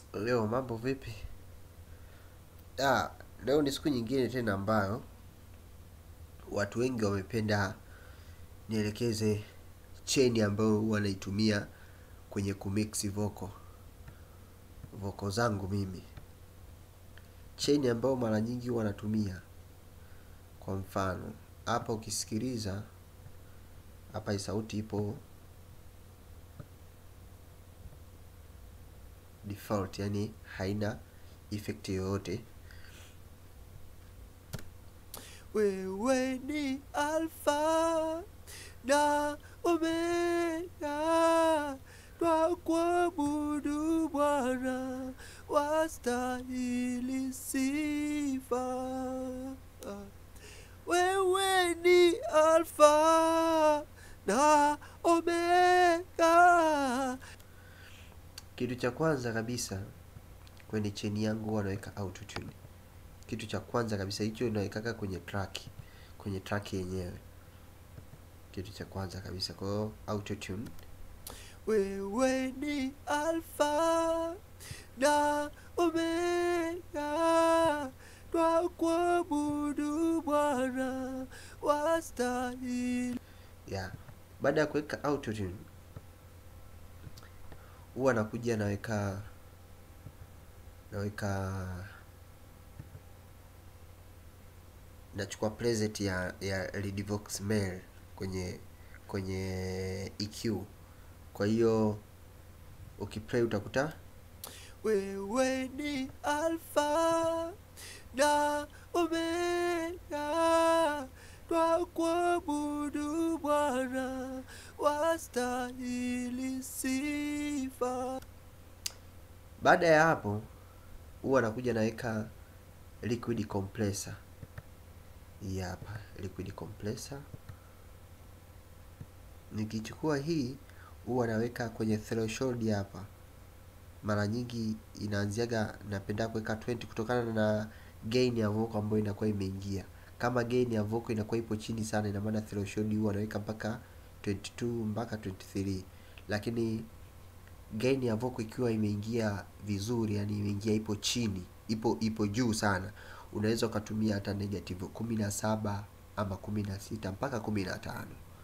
Leo mambo vipi? Ah, leo ni siku nyingine tena ambayo watu wengi wamependa nielekeze cheni ambayo huwa naitumia kwenye kumix vocal vocal zangu mimi. Cheni ambayo mara nyingi huwa natumia kwa mfano, hapa ukisikiliza hapa hii sauti ipo default, yani haina effect yoyote. Wewe ni Alfa na Omega, twakuabudu Bwana, wastahili sifa. Wewe ni Alfa na Omega. Kitu cha kwanza kabisa kwenye cheni yangu huwa naweka autotune. Kitu cha kwanza kabisa hicho nawekaka kwenye track, kwenye track yenyewe. Kitu cha kwanza kabisa kwa hiyo autotune. Wewe ni Alfa na Omega, twakuabudu Bwana, wastahili. Yeah. Baada ya kuweka autotune huwa nakuja naweka naweka nachukua preset ya ya Redvox Mail kwenye kwenye EQ. Kwa hiyo ukiplay utakuta Wewe ni Alfa na Omega, twakuabudu Bwana, wastahili sifa. baada ya hapo huwa nakuja naweka liquid compressor. Hii hapa liquid compressor. Nikichukua hii huwa naweka kwenye threshold hapa. Mara nyingi inaanziaga, napenda kuweka 20 kutokana na gain ya vocal ambayo inakuwa imeingia. Kama gain ya vocal inakuwa ipo chini sana, ina maana threshold huwa naweka mpaka 22 mpaka 23, lakini gain ya vocal ikiwa imeingia vizuri, yani imeingia ipo chini, ipo ipo juu sana, unaweza ukatumia hata negative 17 ama 16 mpaka 15.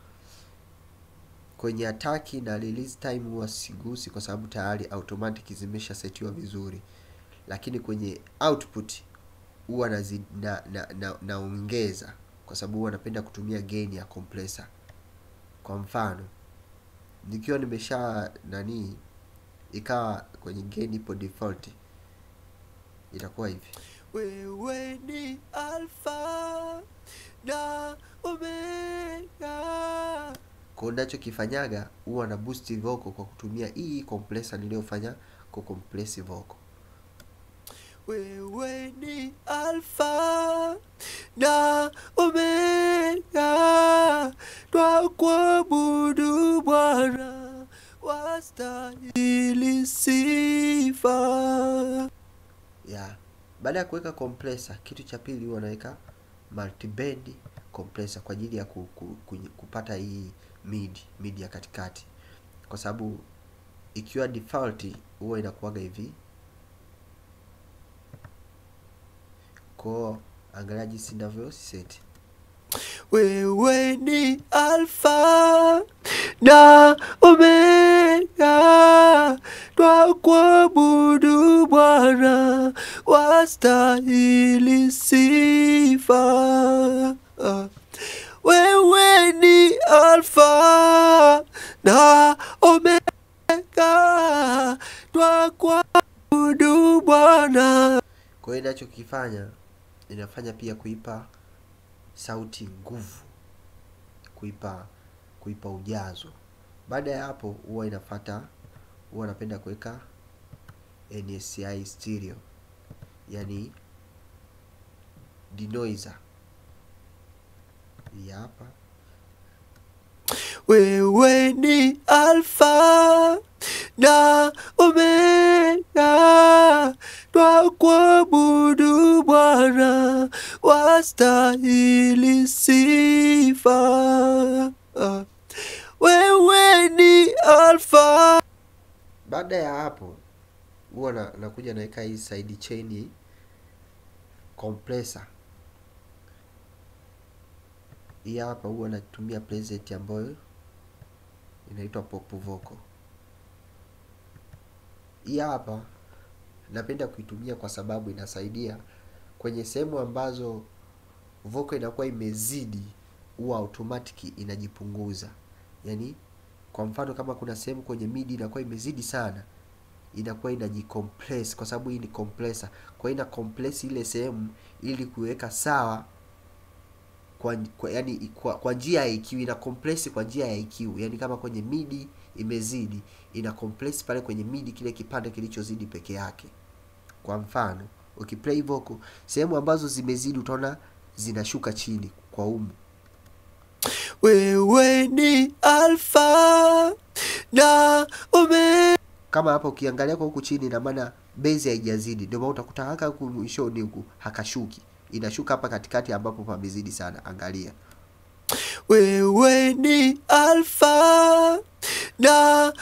Kwenye ataki na release time huwa sigusi kwa sababu tayari automatic zimesha setiwa vizuri, lakini kwenye output huwa nazi- na, na, na, naongeza kwa sababu huwa napenda kutumia gain ya compressor. Kwa mfano nikiwa nimesha nani ikawa kwenye gain ipo default itakuwa hivi. Wewe ni Alfa na Omega. Kwa hiyo nachokifanyaga huwa na boost vocal kwa kutumia hii compressor niliyofanya ku compress vocal. Wewe ni Alfa na Omega, twakuabudu Bwana, wastahili sifa. Yeah. Baada ya kuweka compressor, kitu cha pili huwa naweka multiband compressor kwa ajili ya ku, ku, ku, kupata hii mid mid ya katikati, kwa sababu ikiwa default huwa inakuwaga hivi. Kwa angalia jinsi ninavyo set. Wewe ni Alfa na Omega, twakuabudu Bwana, wastahili sifa. Wewe ni Alfa na Omega, twakuabudu Bwana. Kwa hiyo inachokifanya inafanya pia kuipa sauti nguvu, kuipa kuipa ujazo. Baada ya hapo huwa inafata, huwa napenda kuweka NSI stereo, yani denoiser. Hii hapa Wewe ni Alfa na Omega, twakuabudu Bwana, wastahili sifa. Wewe ni Alfa baada ya hapo huwa na, nakuja naweka hii side chain compressor hii hapa huwa natumia preset ambayo inaitwa pop vocal hii hapa napenda kuitumia kwa sababu inasaidia kwenye sehemu ambazo vocal inakuwa imezidi huwa automatic inajipunguza yaani kwa mfano kama kuna sehemu kwenye midi inakuwa imezidi sana inakuwa inajicompress kwa sababu hii ni compressor kwa hiyo ina compress ile sehemu ili kuweka sawa kwa, kwa yani kwa, kwa njia ya EQ ina compress kwa njia ya EQ yani kama kwenye midi imezidi ina compress pale kwenye midi kile kipande kilichozidi peke yake kwa mfano ukiplay vocal sehemu ambazo zimezidi utaona zinashuka chini kwa umu wewe ni alfa na omega kama hapa ukiangalia kwa huku chini ina maana base haijazidi ndio maana utakuta haka huku mwishoni huku hakashuki inashuka hapa katikati ambapo pamezidi sana angalia wewe ni alfa na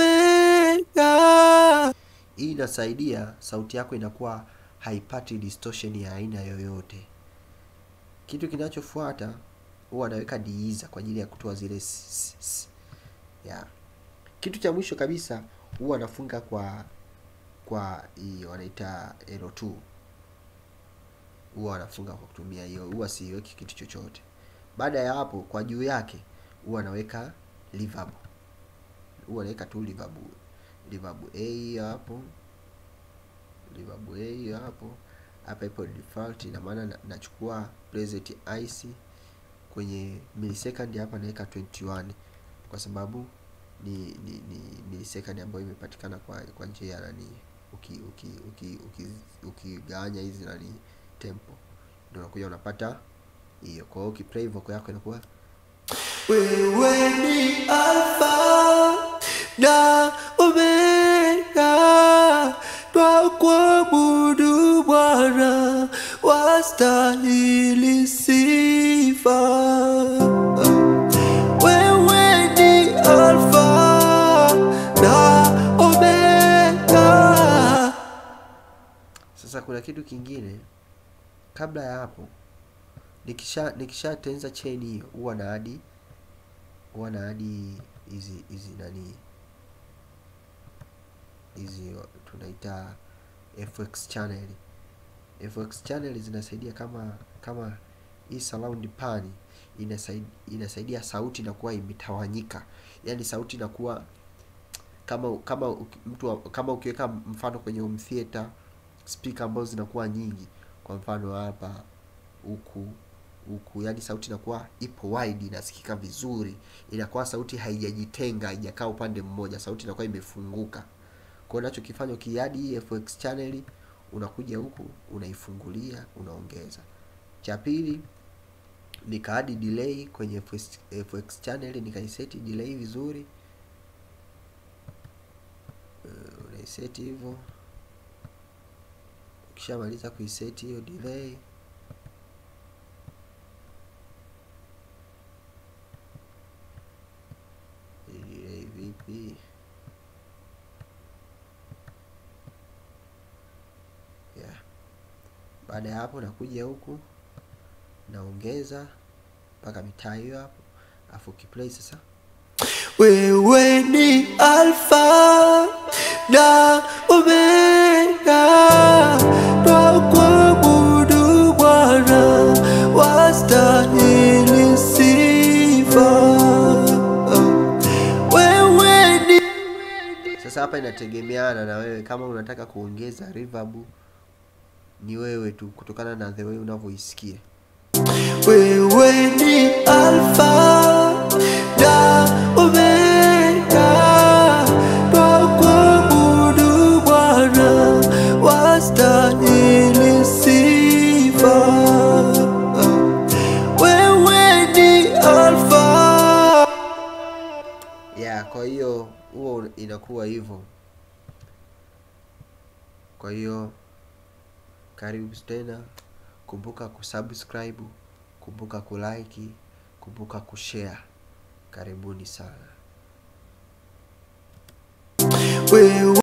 omega hii inasaidia sauti yako inakuwa haipati distortion ya aina yoyote kitu kinachofuata huwa anaweka diiza kwa ajili ya kutoa zile s- s- s- ya kitu cha mwisho kabisa huwa anafunga kwa kwa hii wanaita L2 huwa anafunga kwa kutumia hiyo huwa siweki kitu chochote baada ya hapo kwa juu yake huwa anaweka reverb huwa anaweka tu reverb reverb A hiyo hapo reverb A hiyo hapo hapa ipo default ina maana na- nachukua preset ice kwenye millisecond hapa naweka 21 kwa sababu ni ni, ni millisecond ambayo imepatikana kwa kwa njia ya nani uki uki uki uki ukigawanya hizi nani tempo ndio unakuja unapata hiyo kwa hiyo ukiplay vocal yako inakuwa wewe ni alfa na omega twakuabudu bwana wastahili sifa wewe ni alfa na omega Sasa kuna kitu kingine kabla ya hapo, nikisha nikishatenza chain hiyo, huwa na hadi huwa na hadi hizi hizi nani hizi tunaita FX channel. FX channel zinasaidia kama kama hii surround pan inasaidia, inasaidia sauti inakuwa imetawanyika, yaani sauti inakuwa kama kama uki- mtu wa- kama ukiweka mfano kwenye home theater speaker ambazo zinakuwa nyingi kwa mfano hapa huku huku yani sauti inakuwa ipo wide inasikika vizuri inakuwa sauti haijajitenga haijakaa upande mmoja sauti inakuwa imefunguka kwa hiyo unachokifanya ukiadi hii FX channel unakuja huku unaifungulia unaongeza cha pili nikaadi delay kwenye FX, FX channel nikaiseti delay vizuri uh, unaiseti hivyo ukishamaliza kuiseti hiyo delay delay vipi yeah. baada ya hapo nakuja huku naongeza mpaka mitaa hiyo hapo afu ukiplay sasa wewe ni alfa na omega twakuabudu bwana wastahili sifa wewe ni Sasa hapa inategemeana na wewe, kama unataka kuongeza reverb ni wewe tu, kutokana na the way unavyoisikia. wewe ni alfa na omega twakuabudu bwana wastahili sifa wewe ni alfa Yeah, kwa hiyo huo inakuwa hivyo. Kwa hiyo karibu tena, kumbuka kusubscribe, kumbuka kulike, kumbuka kushare. Karibuni sana. wewe